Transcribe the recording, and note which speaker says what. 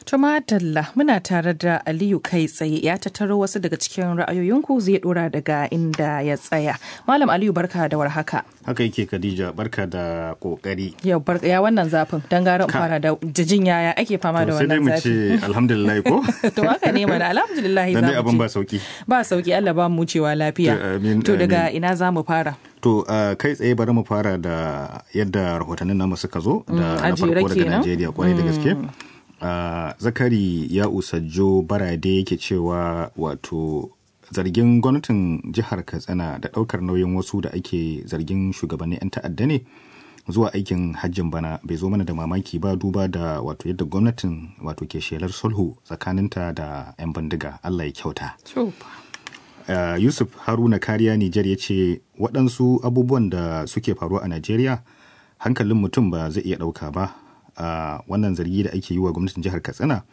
Speaker 1: Tuma Dalla muna tare da Aliyu kai tsaye ya tattaro wasu daga cikin ra'ayoyinku zai dora daga inda ya tsaya. Malam Aliyu barka da warhaka.
Speaker 2: Haka yake Khadija barka da kokari.
Speaker 1: Yau barka ya wannan zafin dan gara in fara da jijin yaya ake fama da
Speaker 2: sai dai
Speaker 1: wannan
Speaker 2: mu
Speaker 1: zafi.
Speaker 2: ce alhamdulillah ko?
Speaker 1: To haka ne mana alhamdulillah
Speaker 2: Dan dai
Speaker 1: za
Speaker 2: abin
Speaker 1: mu
Speaker 2: ba
Speaker 1: ce.
Speaker 2: sauki.
Speaker 1: Ba sauki Allah ba mu cewa
Speaker 2: To,
Speaker 1: lafiya.
Speaker 2: amin,
Speaker 1: To daga
Speaker 2: amin.
Speaker 1: ina za mu fara?
Speaker 2: To uh, kai tsaye bari mu fara da yadda rahotannin namu suka zo da
Speaker 1: a
Speaker 2: na
Speaker 1: jere
Speaker 2: farko daga
Speaker 1: kenan?
Speaker 2: Najeriya kwarai da gaske. Uh, Zakari ya usajjo barade yake cewa wato zargin gwamnatin jihar Katsina da ɗaukar nauyin wasu da ake zargin shugabannin 'yan ta'adda ne zuwa aikin hajjin bana bai zo mana da mamaki ba duba da wato yadda gwamnatin wato ke shelar sulhu tsakaninta da 'yan bindiga Allah ya kyauta.
Speaker 1: To
Speaker 2: Uh, Yusuf Haruna Kariya Nijar ya ce waɗansu abubuwan da suke faruwa a Najeriya hankalin mutum ba zai iya ɗauka ba. Uh, wannan zargi da ake yi wa gwamnatin jihar Katsina